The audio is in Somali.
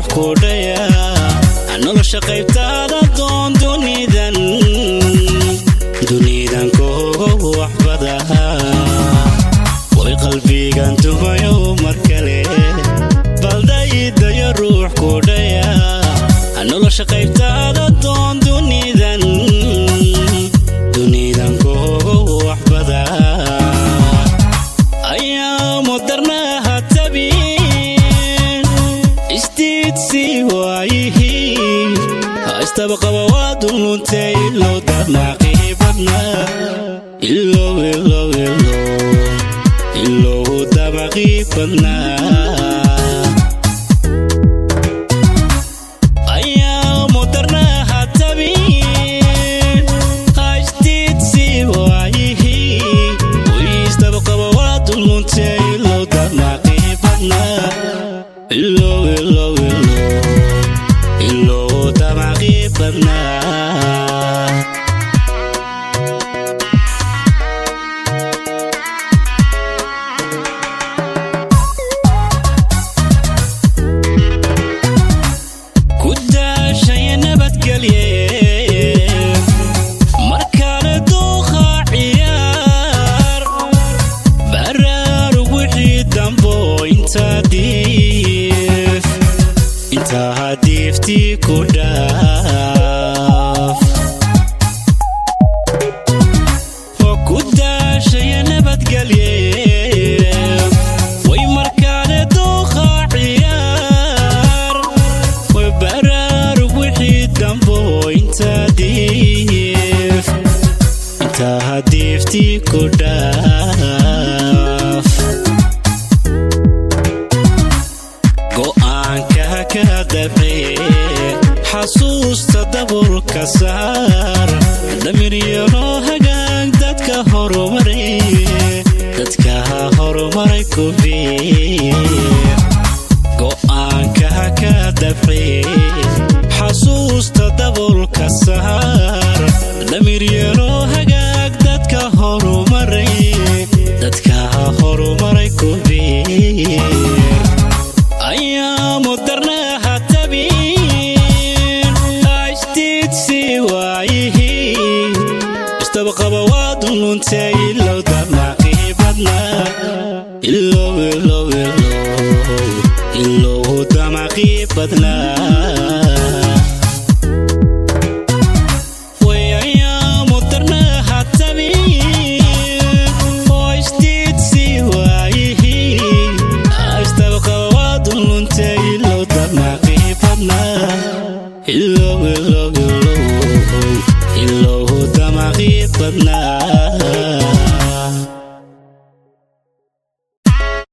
ku dhaya nolosha qaybtaada doon dunidan dunidan koogo waxbada way qalbigan tumayo mar kale baldaidayo ruux ku dhaya nolosha qaybtaada doon dunidan dunidan koogo waxbada ayaa mudarnaha tabin istiidsi waayihii haystaba qaba waa duluntay ilow damaqii badna ilow ilow ilow ilow damaqii badna ayaa mudarnaha tabin haystidsi waayihii wiistaba qaba waa duluntay ilow damaqii badna ilow ilow ilow ilow damaqii badna ku daashaya nabadgelye markale duuqa ciyaar baraarug wixii dambo intaa diif intaa diiftii ku dhaaf oo ku daashaya nabadgelye way markale duuqa ciyaar way baraarug wixii dambo intaa diif intaa diiftii ku dhaaf go'aanka ka dabce xasuusta daburka saar damiryano hagaag dadka horumaray dadka horumaray ku biir go'aanka ka dabce xasuusta daburka saar damiryano hagaag dadka horumaray dadka horumaray ku biir ayaa mudarnaha tabin haystidsi waayihii istaba qaba waa duluntay ilow damaqii badna ilow ilow ilow ilow damaqii badna way ayaa mudarnaha tabin hoystidsi waayihii astaba qaba waa duluntay ilow damaqii badna ilow ilow ilow ilow